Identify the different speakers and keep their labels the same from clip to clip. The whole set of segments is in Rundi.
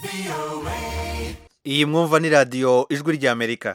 Speaker 1: iyi mwumva ni radiyo ijwi ry'amerika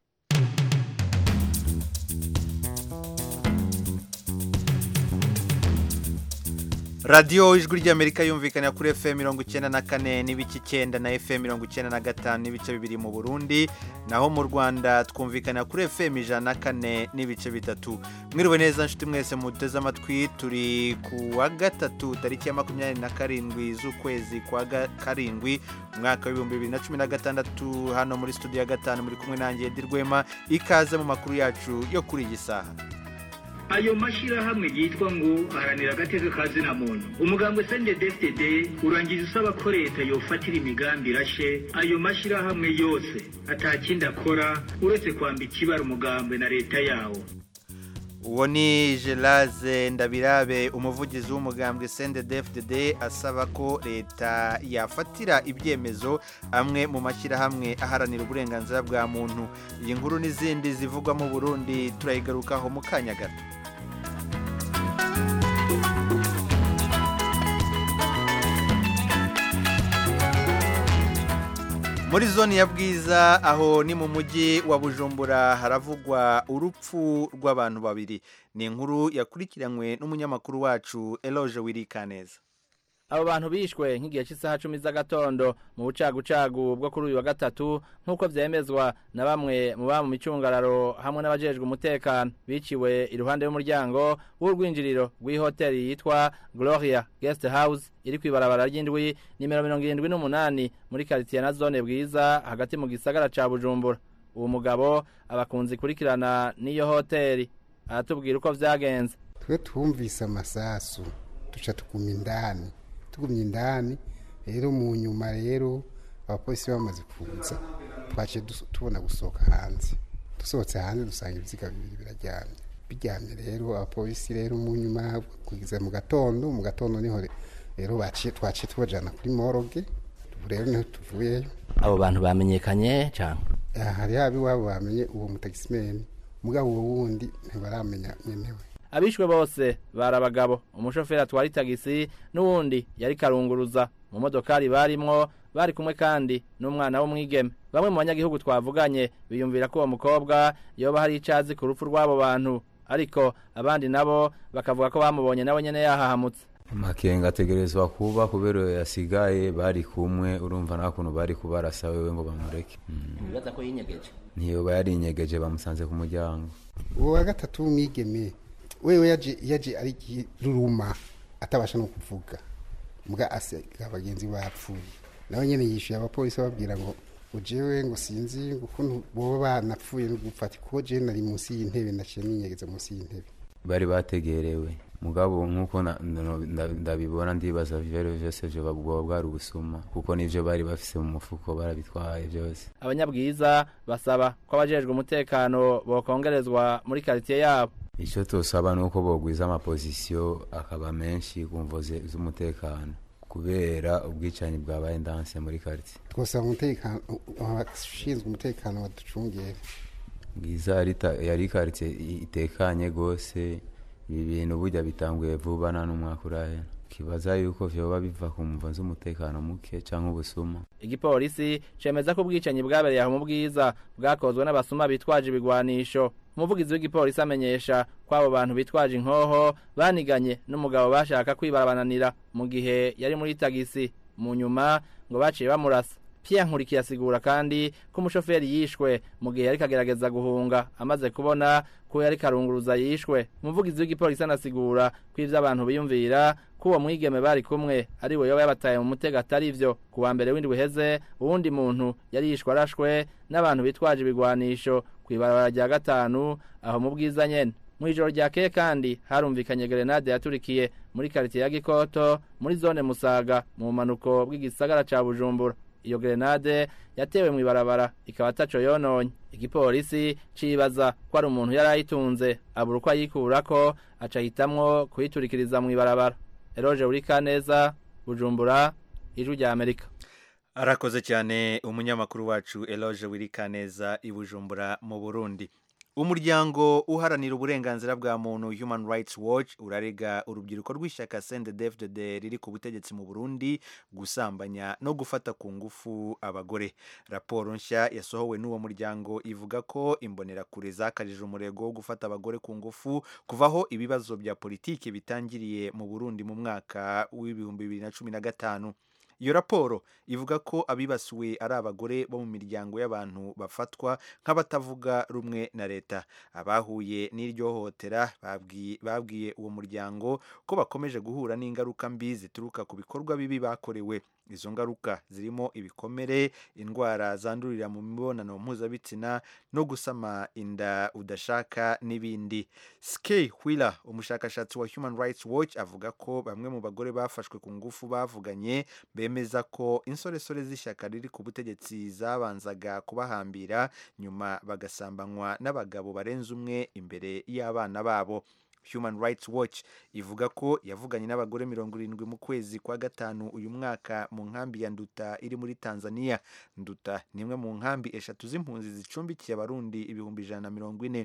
Speaker 1: radiyo ijwi ry'amerika yumvikana kuri fm mirongo icyenda na kane n'ibice icyenda na fm mirongo icyenda na gatanu n'ibice bibiri mu burundi naho mu rwanda twumvikana kuri fm ijana na kane n'ibice bitatu mwiriwe neza nshuti mwese muteze amatwi turi ku wa gatatu tariki ya makumyabiri na karindwi z'ukwezi kwa ga- karindwi umwaka w'ibihumbi bibiri na cumi na gatandatu hano muri studio ya gatanu muri kumwe nanjye Edi Rwema ikaze mu makuru yacu yo kuri iyi saha
Speaker 2: ayo mashyirahamwe yitwa ngo aharanira agateka ka zina muntu umugambwe sende dfd urangiza usaba ko leta yofatira imigambi irashe ayo mashyirahamwe yose atakindi akora uretse kwambika ibara umugambwe na leta yawo
Speaker 1: uwo ni Geraze ndabirabe umuvugizi w'umugambwe sende dfdd asaba ko leta yafatira ibyemezo amwe mu mashyirahamwe aharanira uburenganzira bwa muntu iyi nkuru n'izindi zivugwa mu burundi turayigarukaho mu kanya gato muri zone ya bwiza aho ni mu mujyi wa bujumbura haravugwa urupfu rw'abantu babiri ni inkuru yakurikiranywe n'umunyamakuru wacu eloge wirikaneza
Speaker 3: abo bantu bishwe nk'igihe cy'isaha cumi z'agatondo mu bucagucagu bwo kuri uyu wa gatatu nk'uko vyemezwa na bamwe mu ba mu micungararo hamwe n'abajejwe umutekano biciwe iruhande y'umuryango w'urwinjiriro rw'ihoteli yitwa gloria guest house iri kw'ibarabara ry'indwi nimero mirongo irindwi n'umunani muri karitiye na zone bwiza hagati mu gisagara ca bujumbura uwo mugabo abakunzi kurikirana n'iyo hoteli aratubwira uko vyagenze
Speaker 4: twe twumvise amasasu duca tuguma indani tugumye indani rero mu nyuma rero abapolisi bamaze kuza twaciye dus- tubona gusohoka hanze dusohotse hanze dusanga ibiziga bibiri biraryamye biryamye rero abapolisi rero mu nyuma kugeza mu gatondo mu gatondo niho re- rero baciye twaciye tubajana kuri moroge ubu rero niho tuvuyeyo
Speaker 3: abo bantu bamenyekanye cyane
Speaker 4: Ah, hari haba iwabo bamenye uwo mutagisimeni mugabo uwo wundi ntibaramenya nyenewe
Speaker 3: abishwe bose bari abagabo umushoferi atwara itagisi n'uwundi yari karunguruza mu modokari barimwo bari kumwe kandi n'umwana w'umwigeme bamwe mu banyagihugu twavuganye biyumvira ko uwo mukobwa yoba hari icazi ku rupfu rw'abo bantu ariko abandi nabo bakavuga ko bamubonye nawe nyene yahahamutse
Speaker 5: amakenga ategerezwa kuba kubera yasigaye bari kumwe urumva nta kuntu bari kubarasa wewe ngo bamureke Mm.
Speaker 3: bibaza ko yinyegeje
Speaker 5: ntiyoba yari inyegeje bamusanze ku muryango
Speaker 4: uwo wa gatatu w'umwigeme wewe yaje yaje ari ruruma atabasha no kuvuga mbwa asiga bagenzi bapfuye nawe nyene yishuye abapolisi babwira ngo ujewe ngo sinzi ukuntu boba banapfuye no gupfata kuko je nari munsi y'intebe naciye ninyegeza munsi y'intebe
Speaker 5: bari bategerewe mugabo nk'uko na- no- nda- ndabibona ndibaza vyero vyose vyoba bwoba bwari ubusuma kuko nivyo bari bafise mu mufuko barabitwaye vyose
Speaker 3: abanyabwiza basaba ko abajejwe umutekano bokongerezwa muri karitiye yabo
Speaker 5: icyo tosaba ni uko bogwiza amapozisiyo akaba menshi ku mvo ze- z'umutekano kubera ubwicanyi bwabaye ndanse muri karitsiye
Speaker 4: twosaba umutekano abashinzwe umutekano baducungere
Speaker 5: bwiza yari ta- yari karitsiye itekanye rwose ibi bintu burya bitanguye vuba nta n'umwaka urahera kibaza yuko vyoba biva ku mvo z'umutekano muke canke ubusuma
Speaker 3: igipolisi cemeza ko ubwicanyi bwabereye aho mu bwiza bwakozwe n'abasuma bitwaje ibigwanisho umuvugizi w'igipolisi amenyesha ko abo bantu bitwaje inkoho baniganye n'umugabo bashaka kwibarabananira mu gihe yari muri tagisi mu nyuma ngo baciye bamurasa Pierre Nkurikiye asigura kandi ko umushoferi yishwe mu gihe yariko agerageza guhunga amaze kubona ko yari karunguruza yishwe umuvugizi w'igipolisi anasigura ko ivyo abantu biyumvira ko uwo mwigeme bari kumwe ari we yoba yabataye mu mutego atari ivyo ku wa mbere w'indwi uheze uwundi muntu yari yishwe arashwe n'abantu bitwaje ibigwanisho kw'ibarabara rya gatanu aho mu bwiza nyene mw'ijoro ryakeye kandi harumvikanye gerenade yaturikiye muri karitiye ya gikoto muri zone musaga mu bumanuko bw'igisagara ca bujumbura iyo gerenade yatewe mw'ibarabara ikaba ataco yononye igipolisi cibaza ko ari umuntu yari ayitunze abura uko ayikurako aca ahitamwo kuyiturikiriza mw'ibarabara eroje urikaneza bujumbura ijwi rya amerika
Speaker 1: arakoze cyane umunyamakuru wacu eloge wirikaneza i bujumbura mu burundi umuryango uharanira uburenganzira bwa muntu human rights watch urarega urubyiruko rw'ishyaka cndfdd riri ku butegetsi mu burundi gusambanya no gufata ku ngufu abagore raporo nshya yasohowe n'uwo muryango ivuga ko imbonerakure zakajije umurego wo gufata abagore ku ngufu kuvaho ibibazo bya politiki bitangiriye mu burundi mu mwaka w'ibihumbi bibiri na cumi na gatanu iyo raporo ivuga ko abibasiwe ari abagore bo mu miryango y'abantu bafatwa nk'abatavuga rumwe na leta abahuye n'iryo hohotera babwiye uwo muryango ko bakomeje guhura n'ingaruka mbi zituruka ku bikorwa bibi bakorewe izo ngaruka zirimo ibikomere indwara zandurira mu mibonano mpuzabitsina no gusama inda udashaka n'ibindi skey wheeler umushakashatsi wa human rights watch avuga ko bamwe mu bagore bafashwe ku ngufu bavuganye bemeza ko insoresore z'ishyaka riri ku butegetsi zabanzaga kubahambira nyuma bagasambanywa n'abagabo barenze umwe imbere y'abana babo human rights watch ivuga ko yavuganye n'abagore mirongo irindwi mu kwezi kwa gatanu uyu mwaka mu nkambi ya nduta iri muri tanzania nduta ni imwe mu nkambi eshatu z'impunzi zicumbikiye abarundi ibihumbi ijana na mirongo ine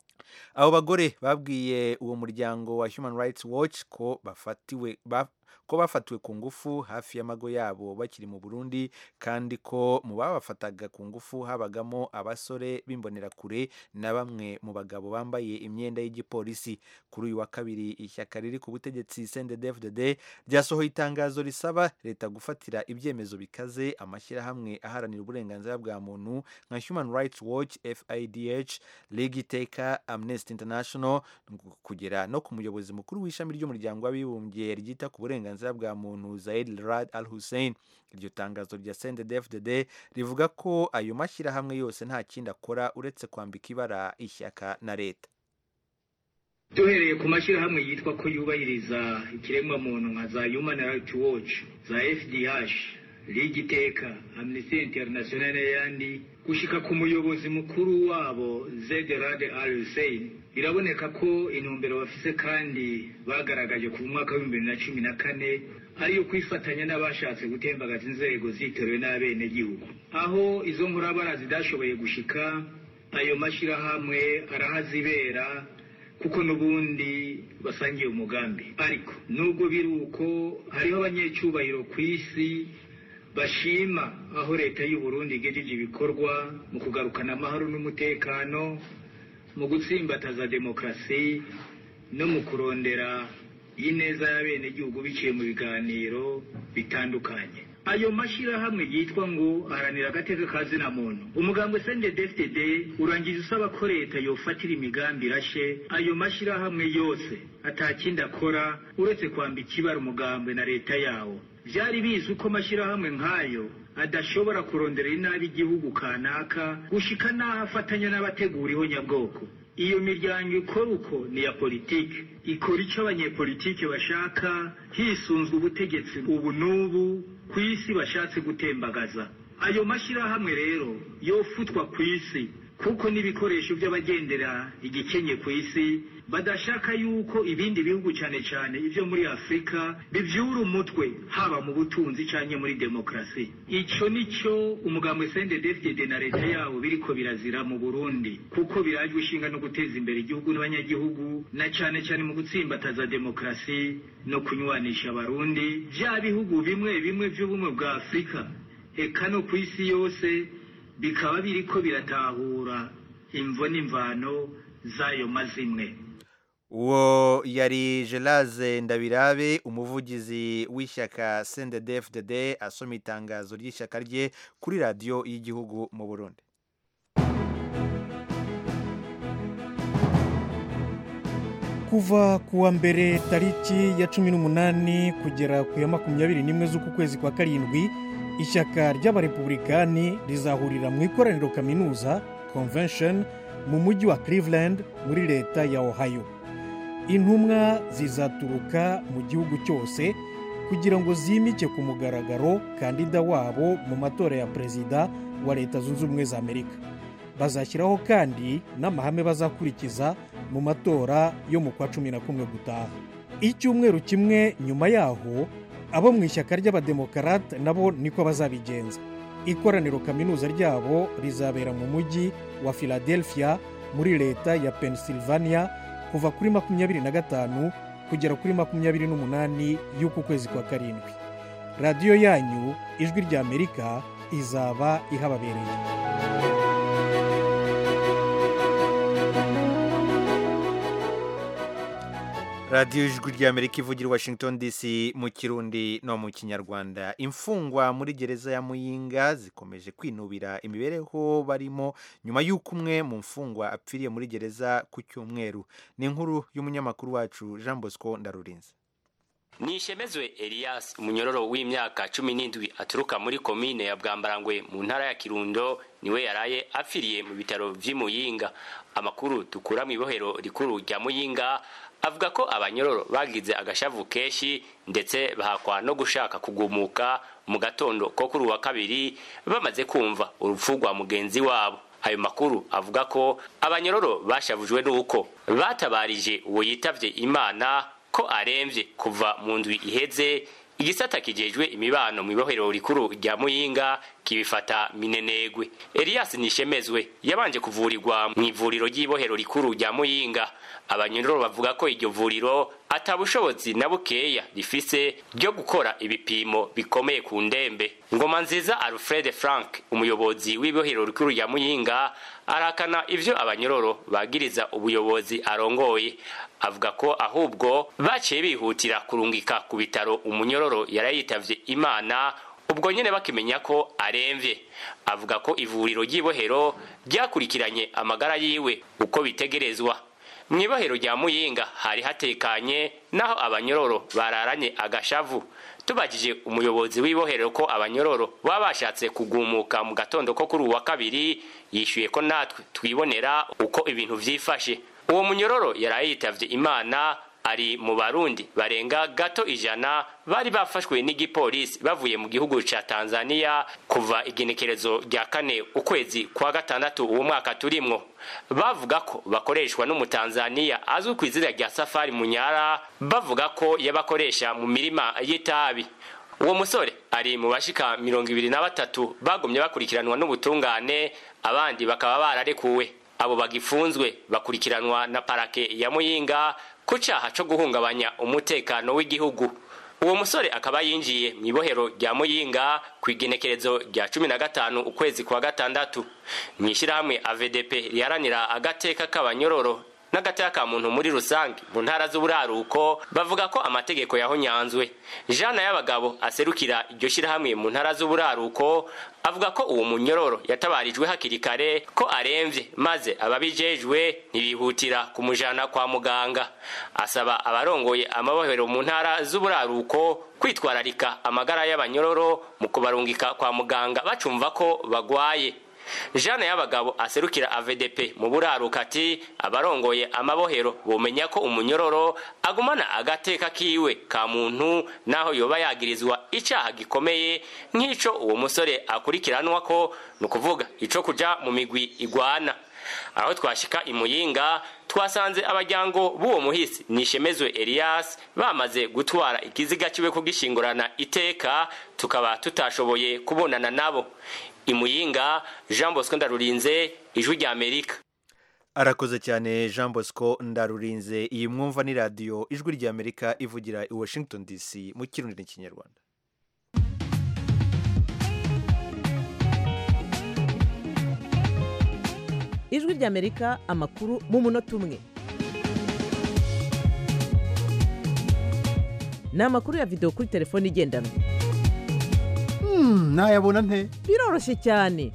Speaker 1: abo bagore babwiye uwo muryango wa human rights watch ko bafatiwe ba, ko bafatiwe ku ngufu hafi y'amago yabo bakiri mu burundi kandi ko mu babafataga ku ngufu habagamo abasore b'imbonerakure na bamwe mu bagabo bambaye imyenda y'igipolisi kuri uyu wa kabiri ishyaka riri ku butegetsi cndfdd ryasohoye itangazo risaba leta gufatira ibyemezo bikaze amashyirahamwe aharanira uburenganzira bwa muntu nka human rights watch fidh ligue iteka amnesty international kugera no ku muyobozi mukuru w'ishami ry'umuryango w'abibumbye ryita ku burenganzira bwa muntu zaid rad al hussein iryo tangazo rya cndfdd rivuga ko ayo mashyirahamwe yose nta kindi akora uretse kwambika ibara ishyaka na leta
Speaker 2: duhereye ku mashyirahamwe yitwa ko yubahiriza ikiremwamuntu nka za human rights watch za fdh ligue iteka amnesty international n'ayandi gushika ku muyobozi mukuru wabo zed rad al hussein biraboneka ko intumbero bafise kandi bagaragaje ku mwaka w'ibihumbi bibiri na cumi na kane ariyo kwifatanya n'abashatse gutembagaza inzego zitorewe n'abenegihugu aho izo nkurabara zidashoboye gushika ayo mashyirahamwe arahazibera kuko n'ubundi basangiye umugambi ariko nubwo biri uko hariho abanyecyubahiro ku isi bashima aho leta y'u Burundi igejeje ibikorwa mu kugarukana amahoro n'umutekano mu gutsimbataza demokarasi no mu kurondera ineza y'abenegihugu biciye mu biganiro bitandukanye ayo mashyirahamwe yitwa ngo aharanira agateka ka zina muntu umugambwe sende dfd urangije usaba ko leta yofatira imigambi irashe ayo mashyirahamwe yose atakindi akora uretse kwambika ibara umugambwe na leta yawo byari bizi uko amashyirahamwe nk'ayo adashobora kuronderera inabi igihugu kanaka gushika n'aho afatanya n'abategura ihonyabwoko iyo miryango ikora uko ni iya politiki ikora icyo abanyepolitiki bashaka hisunzwe ubutegetsi ubu n'ubu ku isi bashatse gutembagaza ayo mashyirahamwe rero yofutwa ku isi kuko n'ibikoresho by'abagendera igikenye ku isi badashaka yuko ibindi bihugu cyane cyane ibyo muri afurika bibyura umutwe haba mu butunzi cyangwa muri demokarasi icyo ni cyo umugambi sende dfd na leta yabo biriko birazira mu burundi kuko birajwe ishinga no guteza imbere igihugu n'abanyagihugu na cyane cyane mu gutsimbataza demokarasi no kunywanisha abarundi bya bihugu bimwe bimwe by'ubumwe bwa afurika eka no ku isi yose bikaba biriko biratahura imvo n'imvano z'ayo mazimwe
Speaker 1: uwo yari geraze ndabirabe umuvugizi w'ishyaka cndfdd asoma itangazo ry'ishyaka rye kuri radiyo y'igihugu mu burundi
Speaker 6: kuva ku wa mbere tariki ya cumi n'umunani kugera ku ya makumyabiri n'imwe z'uku kwezi kwa karindwi ishyaka ry'abarepublikani rizahurira mu ikoraniro kaminuza convention mu mujyi wa cleveland muri leta ya ohio intumwa zizaturuka mu gihugu cyose kugira ngo zimike ku mugaragaro kandida wabo mu matora ya perezida wa leta zunze ubumwe za amerika bazashyiraho kandi n'amahame bazakurikiza mu matora yo mu kwa cumi na kumwe gutaha icyumweru kimwe nyuma yaho abo mu ishyaka ry'abademokarate nabo niko bazabigenza ikoraniro kaminuza ryabo rizabera mu mujyi wa philadelphia muri leta ya pennsylvania kuva kuri makumyabiri na gatanu kugera kuri makumyabiri n'umunani y'uku kwezi kwa karindwi radiyo yanyu ijwi ry'amerika izaba ihababereye
Speaker 1: radiyo ijwi ry'amerika ivugira i washington dc mu kirundi no mu kinyarwanda imfungwa muri gereza ya muyinga zikomeje kwinubira imibereho barimo nyuma y'uko umwe mu mfungwa apfiriye muri gereza ku cyumweru ni inkuru y'umunyamakuru wacu jean bosco ndarurinze
Speaker 7: nishemezwe elias umunyororo w'imyaka cumi n'indwi aturuka muri komine ya bwambarangwe mu ntara ya kirundo niwe yaraye apfiriye mu bitaro vy'i muyinga amakuru dukura mu ibohero rikuru rya muyinga avuga ko abanyororo bagize agashavu kenshi ndetse bahakwa no gushaka kugumuka mu gatondo ko kuri uwa kabiri bamaze kumva urupfu rwa mugenzi wabo ayo makuru avuga ko abanyororo bashavujwe n'uko batabarije uwo yitavye imana ko aremvye kuva mu ndwi iheze igisata kijejwe imibano mu ibohero rikuru rya muyinga kibifata minenegwe elias nishemezwe yabanje kuvurirwa mu ivuriro ry'ibohero rikuru rya muyinga abanyororo bavuga ko iryo vuriro atabushobozi na bukeya rifise ryo gukora ibipimo bikomeye ku ndembe ngoma nziza alfred frank umuyobozi w'ibohero rikuru rya muyinga arakana ivyo abanyororo bagiriza ubuyobozi arongoye avuga ko ahubwo baciye bihutira kurungika ku bitaro umunyororo yarayitavye imana ubwo nyene bakimenya ko aremvye avuga ko ivuriro ry'ibohero ryakurikiranye amagara yiwe uko bitegerezwa mw'ibohero rya muyinga hari hatekanye naho abanyororo bararanye agashavu tubajije umuyobozi w'ibohero ko abanyororo baba bashatse kugumuka mu gatondo ko kuri uwa kabiri yishyuye ko natwe twibonera uko ibintu vyifashe uwo munyororo yaraye yitavye imana ari mu barundi barenga gato ijana bari bafashwe n'igipolisi bavuye mu gihugu ca tanzania kuva igenekerezo rya kane ukwezi kwa gatandatu uwo mwaka turimwo bavuga ko bakoreshwa n'umutanzaniya azwi ku izina rya safari munyara bavuga ko yabakoresha mu mirima y'itabi uwo musore ari mu bashika mirongo ibiri na batatu bagumye bakurikiranwa n'ubutungane abandi bakaba bararekuwe abo bagifunzwe bakurikiranwa na parake ya muyinga ku caha co guhungabanya umutekano w'igihugu uwo musore akaba yinjiye mu ibohero rya muyinga ku igenekerezo rya cumi na gatanu ukwezi kwa gatandatu mu ishyirahamwe avdp riharanira agateka k'abanyororo n'agateka ka muntu muri rusange mu ntara z'uburaruko bavuga ko amategeko yahonyanzwe jana y'abagabo aserukira iryo shyirahamwe mu ntara z'uburaruko avuga ko uwo munyororo yatabarijwe hakiri kare ko aremvye maze ababijejwe ntibihutira kumujana kwa muganga asaba abarongoye amabohero mu ntara z'uburaruko kwitwararika amagara y'abanyororo mu kubarungika kwa muganga bacumva ko bagwaye jana y'abagabo aserukira avdp mu buraruka ati abarongoye amabohero bomenya ko umunyororo agumana agateka kiwe ka muntu naho yoba yagirizwa icaha gikomeye nk'ico uwo musore akurikiranwa ko ni ukuvuga ico kuja mu migwi igwana aho twashika imuyinga twasanze abajyango b'uwo muhisi nishemezwe elias bamaze gutwara ikiziga kiwe kugishingurana iteka tukaba tutashoboye kubonana nabo imuyinga jean bosco ndarurinze ijwi rya amerika
Speaker 1: arakoze cyane jean bosco ndarurinze iyi mwumva ni radiyo ijwi rya amerika ivugira i washington dc mu kirundi n'ikinyarwanda
Speaker 8: ijwi ry'amerika amakuru mu munota umwe ni amakuru ya videwo kuri telefone igendanwa
Speaker 1: ntayabona nte
Speaker 8: biroroshye cyane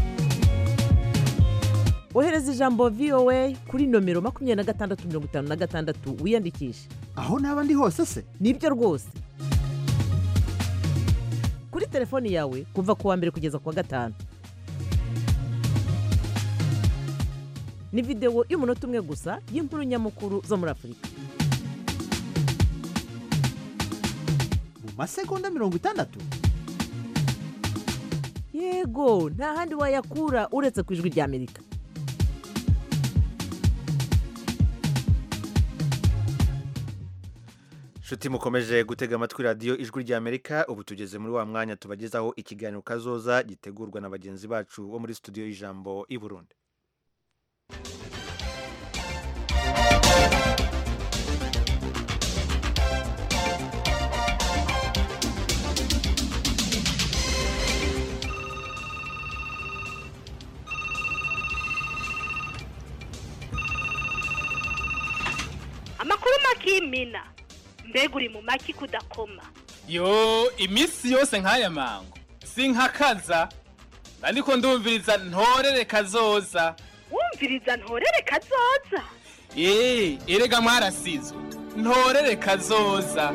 Speaker 8: ohereza ijambo voa kuri nomero makumyabiri na gatandatu mirongo itanu na gatandatu wiyandikishe
Speaker 9: aho naba ndi hose se
Speaker 8: nibyo rwose kuri telefoni yawe kuva ku wa mbere kugeza ku wa gatanu ni videwo y'umunota umwe gusa y'inkuru nyamukuru zo muri afurika
Speaker 9: mu masegonda mirongo itandatu
Speaker 8: yego nta handi wayakura uretse ku ijwi ry'amerika
Speaker 1: nshuti mukomeje gutega amatwi radiyo ijwi ry'amerika ubu tugeze muri wa mwanya tubagezaho ikiganiro kazoza gitegurwa na bagenzi bacu bo muri studio y'ijambo i burundi
Speaker 10: n'imina mbega uri mu maki kudakoma
Speaker 11: yo iminsi yose nk'aya mango sinkakaza ariko ndumviriza ntorere kazoza
Speaker 10: wumviriza ntorere kazoza
Speaker 11: eee erega mwarasizwe ntorere kazoza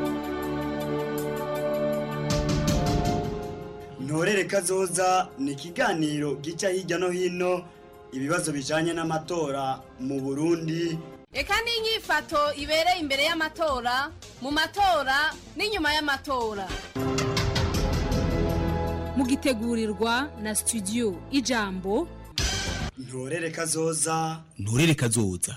Speaker 12: ntorere kazoza ni ikiganiro gica hirya no hino ibibazo bijanye n'amatora mu burundi
Speaker 13: reka n'inyifato ibereye imbere y'amatora mu matora n'inyuma y'amatora
Speaker 14: mugitegurirwa na studio ijambo
Speaker 12: ntorere kazoza
Speaker 15: nturere kazoza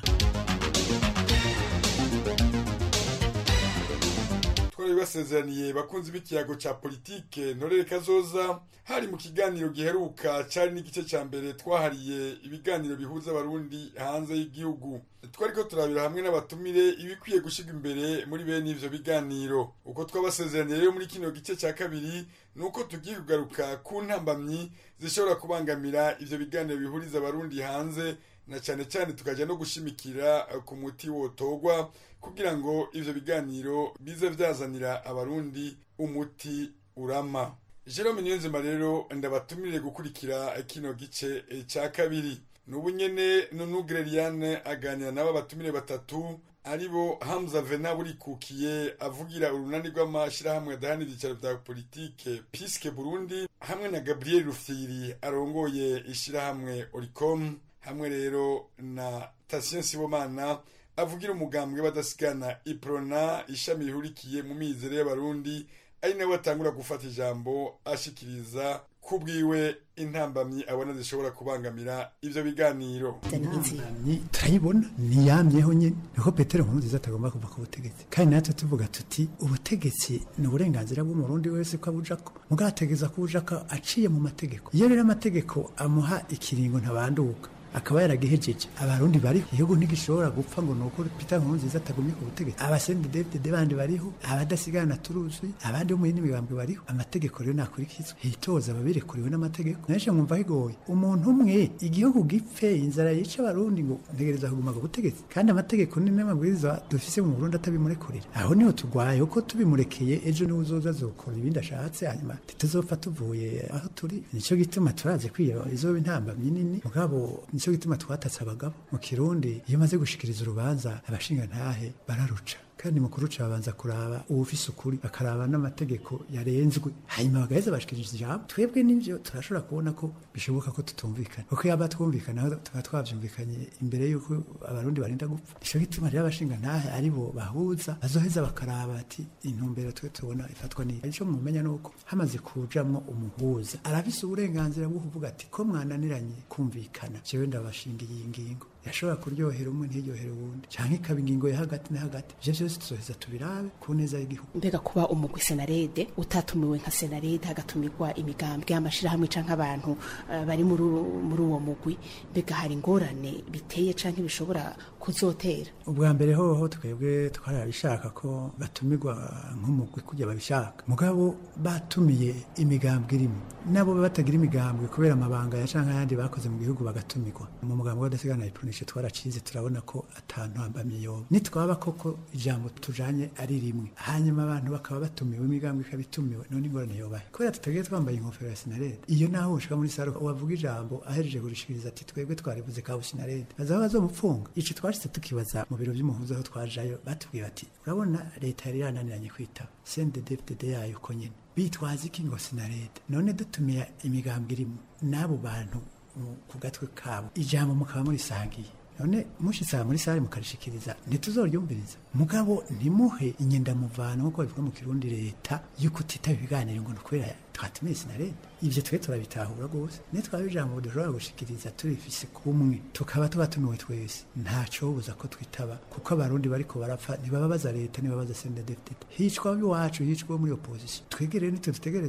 Speaker 16: twari basezeraniye bakunzi b'ikiyago ca politike ntorere kazoza hari mu kiganiro giheruka cari n'igice ca mbere twahariye ibiganiro bihuza abarundi hanze y'igihugu twariko turabira hamwe n'abatumire ibikwiye gushirwa imbere muri bene ivyo biganiro uko twabasezeraniye rero muri kino gice ca kabiri nuko tugiye kugaruka ku ntambamyi zishobora kubangamira ivyo biganiro bihuriza abarundi hanze na cyane cyane tukajya no gushimikira ku muti wotogwa kugira ngo ivyo biganiro bize vyazanira abarundi umuti urama Jerome Niyonzima rero ndabatumire gukurikira kino gice cya kabiri nubu nyene Nunu Greliane aganira nabo batumire batatu aribo Hamza Vena burikukiye avugira urunani rw'amashirahamwe adahana ibyicaro vya politike Piske Burundi hamwe na Gabriel Rufyiri arongoye ishirahamwe Oricom hamwe rero na Tatien Sibomana avugira umugambwe badasigana Iprona ishami rihurikiye mu mizero y'abarundi ari nawe atangura gufata ijambo ashikiriza kubwiwe intambamyi abona zishobora kubangamira ivyo biganiro
Speaker 17: intambamyi turayibona niyamyeho nyene niko petero nkuru nziza atagomba kuva ku butegetsi kandi natwe tuvuga tuti ubutegetsi ni uburenganzira bw'umurundi wese ko abujako mugabo ategeza kubujako aciye mu mategeko iyo rero amategeko amuha ikiringo ntabanduka akaba yaragihejeje abarundi bariho igihugu ntigishobora gupfa ngo nuko Peter Nkurunziza atagumye ku butegetsi abasende David bandi bariho abadasigana turuzi abandi bo mu yindi migambwe bariho amategeko rero nakurikizwa hitoza ababirekuriwe n'amategeko naje mwumva higoye umuntu umwe igihugu gipfe inzara yica abarundi ngo ntegereza kuguma ku butegetsi kandi amategeko ni n'amabwiriza dufise mu Burundi atabimurekurira aho niho tugwaye uko tubimurekeye ejo niwe uzoza azokora ibindi ashatse hanyuma tutazopfa tuvuye aho turi nico gituma turaze kwiyo izoba intambamyi nini mugabo nicyo gituma twatatse abagabo mu kirundi iyo maze gushikiriza urubanza abashinga ntahe bararuca kandi mu kuruca babanza kuraba uwufise ukuri bakaraba n'amategeko yarenzwe hanyuma bagaheza bashikiriza ijambo twebwe n'ivyo turashobora kubona ko bishoboka ko tutumvikana kuko yaba twumvikana tuba twavyumvikanye imbere y'uko abarundi barinda gupfa nico gituma rero abashinga ntahe ari bo bahuza bazoheza bakaraba ati intumbero twe tubona ifatwa n'iyi ico mumenya nuko hamaze kujamwo umuhuza arafise uburenganzira bwo kuvuga ati ko mwananiranye kumvikana jewe ndabashingiye iyi ngingo yashobora kuryohera umwe ntiryohera uwundi canke ikaba ingingo ya hagati na hagati ivyo vyose tuzoheza tubirabe ku neza y'igihugu
Speaker 18: mbega kuba umugwi senarede utatumiwe nka senarede hagatumirwa imigambwe y'amashirahamwe canke abantu uh, bari muri uwo mugwi mbega hari ingorane biteye canke bishobora kuzotera
Speaker 17: ubwa mbere hoho twebwe twarabishaka ko batumirwa nk'umugwi kujya babishaka mugabo batumiye imigambwe irimo nabo batagira imigambwe kubera amabanga ya canke ayandi bakoze mu gihugu bagatumirwa mu mugambwe w'adasigana ipunishe twaracize turabona ko atantu hambamye yoba nitwaba koko ijambo tujanye ari rimwe hanyuma abantu bakaba batumiwe imigambwe ikaba itumiwe none ingorane yobahe kubera tutagiye twambaye inkofero ya sinarede iyo naho ushika muri saro wavuga ijambo ahereje kurishikiriza ati twebwe twarivuze ka sinarede bazaba bazomupfunga ico twashitse tukibaza mu biro vy'umuhuza aho twajayo batubwiye bati urabona leta yari yananiranye kwitaba CNDD-FDD yayo uko nyene bitwaza iki ngo sinarede none dutumiye imigambwe irimo n'abo bantu ku gatwe kabo ijambo mukaba murisangiye none mushitsa muri sare mukarishikiriza ntituzoryumviriza mugabo ntimuhe inyendamuvano nk'uko bivuga mu kirundi leta yuko utitaba ibiganiro ngo nukwera twatumiye sinarede ivyo twe turabitahura rwose nitwaba ijambo dushobora gushikiriza turifise kumwe tukaba tuba tumiwe twese ntacobuza ko twitaba kuko abarundi bariko barapfa ntibababaza leta ntibabaza sendedefdede hicwa iwacu hicwa muri opposition twegereye nitwe dutegerezwa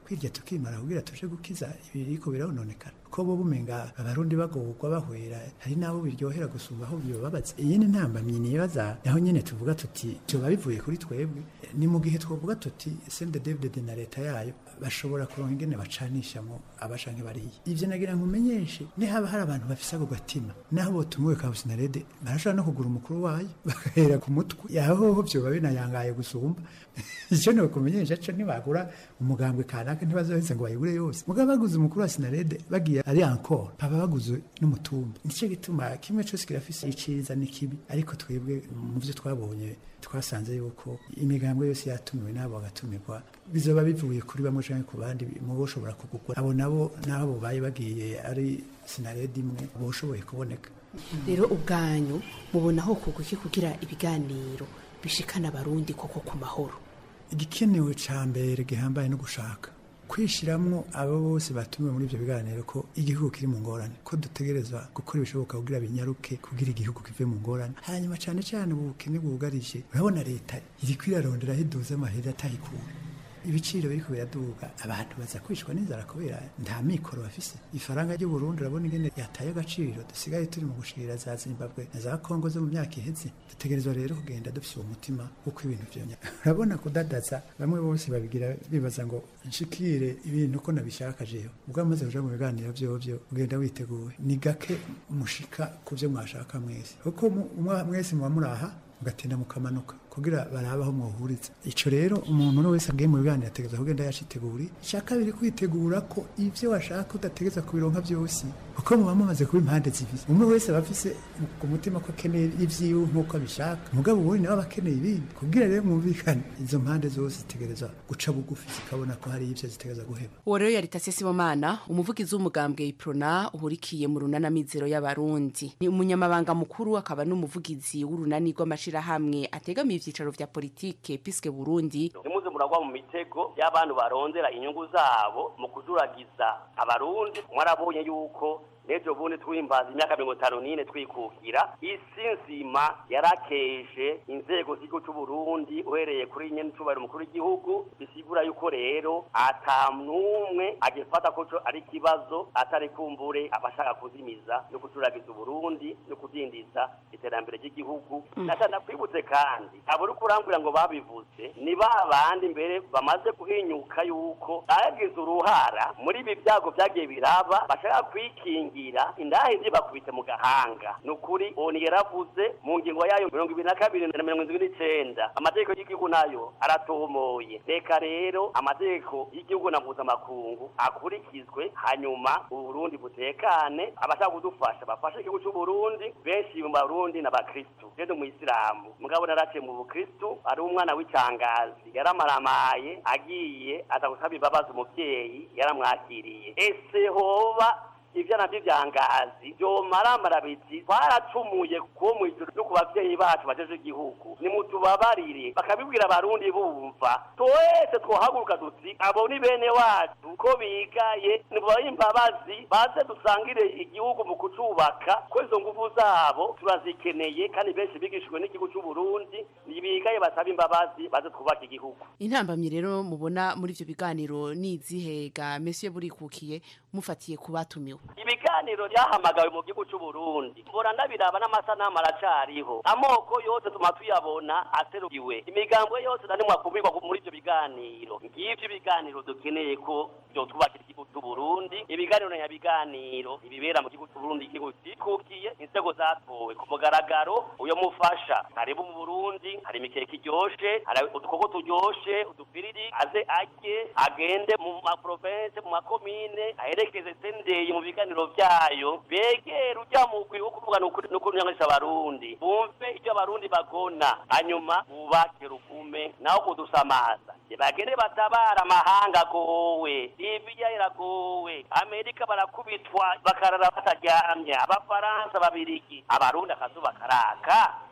Speaker 17: kwirya tukimara kugira tuje gukiza ibiriko birononekana ko bo bumenga abarundi bagorwa bahwera hari nabo biryohera gusumba aho bibabaza iyi ni ntambamyi nibaza naho nyene tuvuga tuti byoba bivuye kuri twebwe ni mu gihe twovuga tuti sende David na leta yayo bashobora kuronka ingene bacanishamo abashanke bariye ivyo nagira nkumenyeshe ni haba hari abantu bafise ako gatima naho botumiwe ka Businarede barashobora no kugura umukuru wayo bagahera ku mutwe yaho vyoba binayangaye gusumba icyo ni ukumenyesha cyo ntibagura umugambwe kanaka ntibazoheze ngo bayigure yose mugabo baguze umukuru wa Sinarede bagiye ari encore baba baguze n'umutumba nicyo gituma kimwe cyose kirafise iciza n'ikibi ariko twebwe mu byo twabonye twasanze yuko imigambwe yose yatumiwe n'abo bagatumirwa bizoba bivuye kuri bamwe canke ku bandi mu boshobora kugugwa abo nabo n'abo baye bagiye ari Sinarede imwe boshoboye kuboneka
Speaker 18: rero ubwanyu mubona aho kuguki kugira ibiganiro bishikana abarundi koko ku mahoro
Speaker 17: igikenewe ca mbere gihambaye no gushaka kwishiramwo abo bose batumiwe muri ivyo biganiro ko igihugu kiri mu ngorane ko dutegerezwa gukora ibishoboka kugira binyaruke kugira igihugu kive mu ngorane hanyuma cane cane ubu bukene bwugarije urabona leta iriko irarondera aho iduza amahera atayikura ibiciro biriko biraduga abantu baza kwicwa n'inzara kubera nta mikoro bafise ifaranga ry'u Burundi urabona ingene yataye agaciro dusigaye turi mu gushirira za Zimbabwe na za Kongo zo mu myaka iheze dutegerezwa rero kugenda dufise uwo mutima uko ibintu vyonya urabona kudadaza bamwe bose babigira bibaza ngo nshikire ibintu ko nabishaka jewe ubwo amaze kuja mu biganiro vyovyo ugenda witeguye ni gake mushika ku vyo mwashaka mwese kuko mwese muba muraha mugatinda mukamanuka kugira barabe aho mwohuriza ico rero umuntu wese agiye mu biganiro ategeza kugenda yaciteguri icya kabiri kwitegura ko ivyo washaka udategeza kubironka vyose kuko muba mumaze kuba impande zibiri umwe wese aba afise ku mutima ko akeneye ivyiwe nk'uko abishaka mugabo ubundi nawe aba akeneye ibindi kugira rero mwumvikane izo mpande zose zitegereza guca bugufi zikabona ko hari ivyo zitegereza guheba
Speaker 18: uwo rero yari Tasesi Sibomana umuvugizi w'umugambwe Iprona uhurikiye mu runana mizero y'abarundi ni umunyamabanga mukuru akaba n'umuvugizi w'urunani rw'amashirahamwe ategamiye ivyicaro vya politike piske Burundi
Speaker 15: nimuze muragwa mu mitego y'abantu barondera inyungu zabo mu kujuragiza abarundi mwarabonye yuko nejo bundi twimbaza imyaka mirongo itanu n'ine twikukira isi nzima yarakeje inzego z'igihugu cy'u Burundi uhereye kuri nyene icubahiro umukuru w'igihugu bisigura yuko rero ata n'umwe agifata ko ari ikibazo atari kumbure abashaka kuzimiza no kujuragiza uburundi no kudindiza iterambere ry'igihugu nashaka kwibutse kandi abo uri kurambwira ngo babivuze ni ba bandi mbere bamaze guhinyuka yuko bagize uruhara muri ibi byago byagiye biraba bashaka kwikingira indahe zibakubite mu gahanga ni ukuri oni yaravuze mu ngingo yayo mirongo ibiri na kabiri na mirongo indwi n'icenda amategeko y'igihugu nayo aratomoye reka rero amategeko y'igihugu na mpuzamakungu akurikizwe hanyuma uburundi butekane abashaka kudufasha bafashe igihugu c'uburundi benshi mu barundi n'abakristu je ndi umuyisilamu mugabo naraciye mu bukristu ari umwana w'icangazi yaramaramaye agiye aza gusaba imbabazi umuvyeyi yaramwakiriye ese hoba ivyana vy'ivyangazi vyomaramara biti twaracumuye kuwo mw'ijuru no ku bavyeyi bacu bajeje igihugu nimutubabarire bakabibwira abarundi bumva twese twohaguruka duti abo ni bene wacu ko bigaye nibabahe imbabazi baze dusangire igihugu mu kucubaka ko izo nguvu zabo turazikeneye kandi benshi bigishijwe n'igihugu c'uburundi nibigaye basaba imbabazi baze twubake igihugu
Speaker 18: intambamyi rero mubona muri ivyo biganiro nizihega mesiye burikukiye mufatiye ku batumiwe
Speaker 15: ibiganiro byahamagawe mu gihugu cy'u Burundi mbona ndabiraba n'amasanamu aracariho amoko yose tuma tuyabona aserukiwe imigambo yose nani mwakumirwa muri ibyo biganiro ngivyo ibiganiro dukeneye ko byo twubakira igihugu cy'u Burundi ibiganiro na biganiro ibibera mu gihugu cy'u Burundi igihugu cikukiye inzego zatowe ku mugaragaro uyo mufasha harimo mu Burundi hari imikeke iryoshe hari udukoko turyoshe udupiriri aze ajye agende mu ma province mu makomine aherekeze sendeye mu biganiro byayo begera ujya mu kwi wo kuvuga no kunyangisha abarundi bumve icyo abarundi bagona hanyuma bubake rukume naho kudusamaza bagende batabara amahanga agowe libiya iragowe amerika barakubitwa bakarara bataryamye abafaransa babirigi abarundi akazuba karaka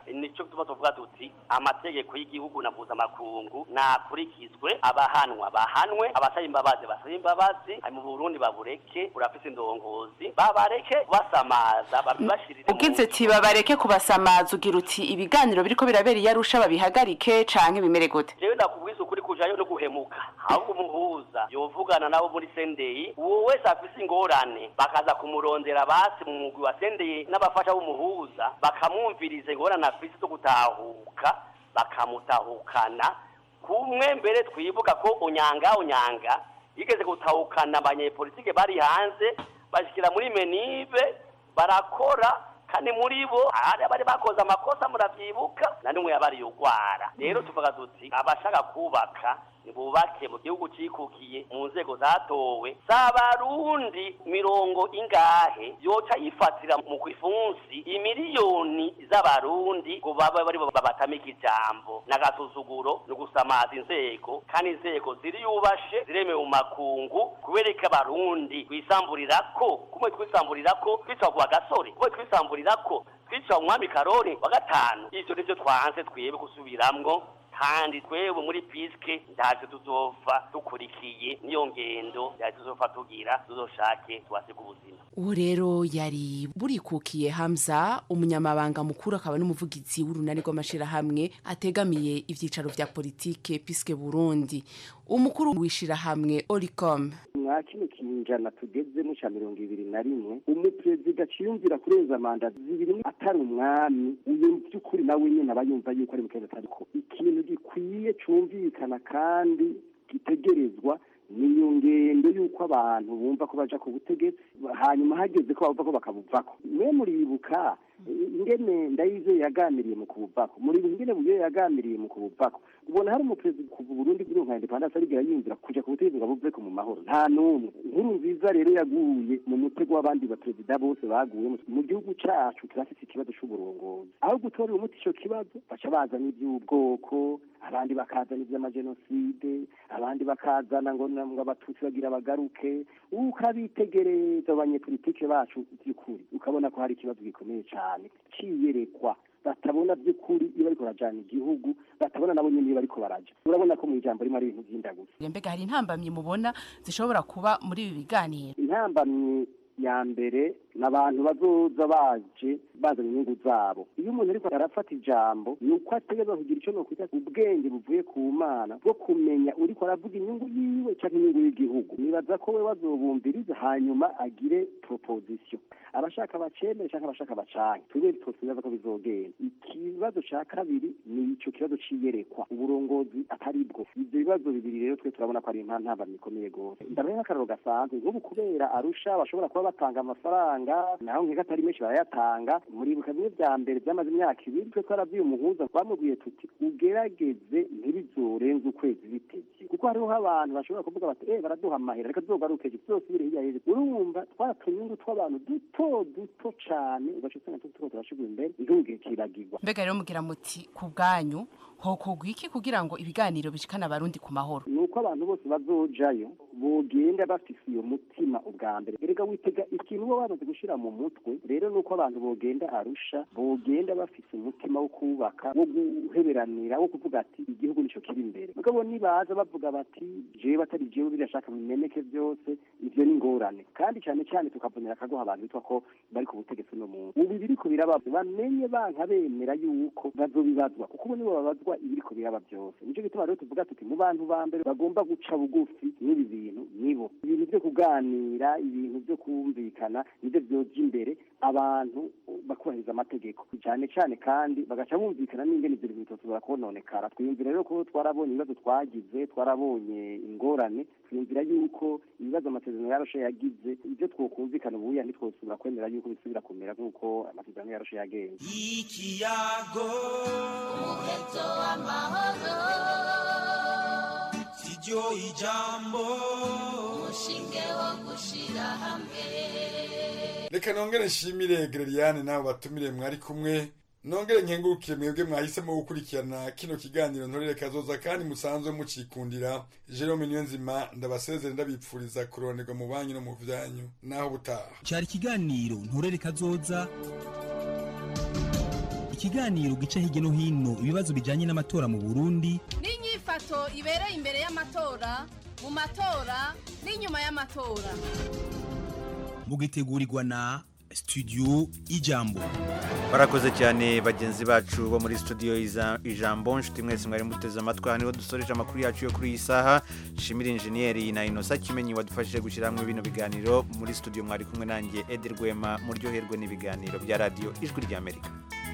Speaker 15: nico tuba tuvuga tuti amategeko y'igihugu na mpuzamakungu nakurikizwe abahanwa bahanwe abasaba imbabazi basaba imbabazi ari mu burundi babureke burafise indongozi babareke basamaza babibashirire mu
Speaker 18: ugize ati babareke kubasamaza ugira uti ibiganiro biriko birabera iyo arusha babihagarike canke bimere gute
Speaker 15: jewe ndakubwiza ukuri kujayo no guhemuka ahubwo umuhuza yovugana nabo muri sendeyi uwo wese afise ingorane bakaza kumurondera basi mu mugwi wa sendeyi n'abafasha b'umuhuza bakamwumviriza ingorane afise zo gutahuka bakamutahukana kumwe mbere twibuka ko unyanga unyanga yigeze gutahukana abanyepolitike bari hanze bashikira muri menive barakora kandi muri bo hari abari bakoze amakosa muravyibuka na nimwe yabari yugwara rero tuvuga tuti abashaka kubaka nibubake mu gihugu cikukiye mu nzego zatowe z'abarundi mirongo ingahe yoca yifatira mu kwifunsi imiliyoni z'abarundi ngo babe bari bo babatamika ijambo n'agasuzuguro no gusamaza inzego kandi inzego ziri yubashe ziremewe mu makungu kubereka abarundi twisamburirako kumwe twisamburirako twica ku gasore kumwe twisamburirako twica umwami karori wa gatanu ivyo nivyo twanze twebe gusubiramwo kandi twewe muri piske ntacyo tuzova dukurikiye niyo ngendo yaje tuzova tugira tuzoshake twasiga ubuzima
Speaker 18: uwo rero yari burikukiye hamza umunyamabanga mukuru akaba n'umuvugizi w'urunani rw'amashirahamwe ategamiye ivyicaro vya politike piske burundi umukuru w'ishirahamwe oricom
Speaker 19: mwa kino kinjana tugezemo ca mirongo ibiri na rimwe umuperezida ciyumvira kurenza manda zibiri atari umwami uyu by'ukuri nawe nyene aba yumva yuko ari mukeza atariko ikintu gikwiye cumvikana kandi gitegerezwa niyo ngendo y'uko abantu bumva ko baja ku butegetsi hanyuma hageze ko bava ko bakabuvako mwe muribuka ingene ndayize yaganiriye mu kubuvako muribuka ingene buyo yaganiriye mu kubuvako ubona hari umuperezida kuva Burundi buri nka independence arigera yinjira kuja ku butegetsi ngo abuveko mu mahoro nta n'umwe inkuru nziza rero yaguye mu mutego w'abandi baperezida bose baguye mu gihugu cacu kirafise ikibazo c'uburongozi aho gutorera umuti ico kibazo baca bazana ivy'ubwoko abandi bakazana ivy'amajenoside abandi bakazana ngo ngo abatutsi bagira bagaruke ukabitegereza abanyepolitike bacu by'ukuri ukabona ko hari ikibazo gikomeye cyane ciyerekwa batabona by'ukuri iyo bariko barajana igihugu batabona nabo nyene iyo bariko baraja urabona ko mu ijambo rimwe ari ibintu vy'indagusa
Speaker 18: mbega hari intambamyi mubona zishobora kuba muri ibi biganiro
Speaker 19: intambamyi ya mbere ni abantu bazoza baje bazana inyungu zabo iyo umuntu ariko arafata ijambo ni uko ategereza kugira icyo nokwita ubwenge buvuye ku mana bwo kumenya uriko aravuga inyungu yiwe cyangwa inyungu y'igihugu nibaza ko we bazobumbiriza hanyuma agire proposition abashaka bacemere cyangwa abashaka bacanke tube twosibaza ko bizogenda ikibazo ca kabiri ni ico kibazo ciyerekwa uburongozi atari bwo ivyo bibazo bibiri rero twe turabona ko ari intambamyi ikomeye gose ndabaye nk'akararo gasanzwe nk'ubu kubera arusha bashobora kuba batanga amafaranga naho nkeka atari menshi barayatanga muribuka bimwe vya mbere vyamaze imyaka ibiri twe twaravyiye umuhuza twamubwiye tuti ugerageze ntibizorenze ukwezi bitevye kuko hariho abantu bashobora kuvuga bati eh baraduha amahera reka tuzogaruke tuzosubire hirya y'ejo urumva twaratunyungu tw'abantu duto duto cane ugaca usanga tuko turashigwa imbere igihugu kiragirwa
Speaker 18: mbega rero mugira muti ku bwanyu hokorwa iki kugira ngo ibiganiro bishikane abarundi ku mahoro
Speaker 19: ni uko abantu bose bazojayo bogenda bafise iyo mutima ubwa mbere erega witega ikintu uba wamaze gushira mu mutwe rero ni uko abantu bogenda arusha bogenda bafise umutima wo kubaka wo guheberanira wo kuvuga ati igihugu nico kiri imbere mugabo nibaza bavuga bati jewe batari jewe birashaka bimeneke byose ivyo ni ingorane kandi cyane cyane tukavunira akaguha abantu bitwa ko bari ku butegetsi no muntu ubu biriko biraba bamenye banka bemera yuko bazobibazwa kuko ubu nibo babazwa ibiriko biraba byose nico gituma rero tuvuga tuti mu bantu ba mbere bagomba guca bugufi n'ibi bintu nibo ibintu byo kuganira ibintu byo kumvikana nibyo vyoja imbere abantu bakubahiriza amategeko cyane cyane kandi bagaca bumvikana n'ingene ivyo bintu bitosubira kononekara twiyumvira rero ko twarabonye ibibazo twagize twarabonye ingorane twiyumvira yuko ibibazo amasezerano yaroshe yagize ibyo twokumvikana ubuya ntitwosubira kwemera yuko bisubira kumera nk'uko amasezerano yaroshe yagenze
Speaker 20: ikiyago umuheto w'amahoro siryo ijambo umushinge wo gushira hamwe
Speaker 16: reka nongere nshimire gereriane nawe batumire mwari kumwe nongere nkengurukire mwebwe mwahisemo gukurikirana kino kiganiro ntorere kazoza kandi musanzwe mucikundira jerome niyo nzima ndabasezere ndabipfuriza kuronerwa mu banyu no mu vyanyu naho butaha
Speaker 20: cyari ikiganiro nturere kazoza
Speaker 21: ikiganiro gica hirya no hino ibibazo bijyanye n'amatora mu burundi
Speaker 13: n'inyifato ibereye imbere y'amatora mu matora n'inyuma y'amatora
Speaker 21: mugitegurirwa na studio ijambo
Speaker 1: barakoze cyane bagenzi bacu bo muri studio iza- ijambo nshuti mwese mwari muteze amatwi aha niho dusoreje amakuru yacu yo kuri iyi saha shimira injeniyeri na inosa kimenyi wadufashije gushyira hamwe bino biganiro muri studio mwari kumwe nanjye edi rwema muryoherwe n'ibiganiro bya radiyo ijwi ry'amerika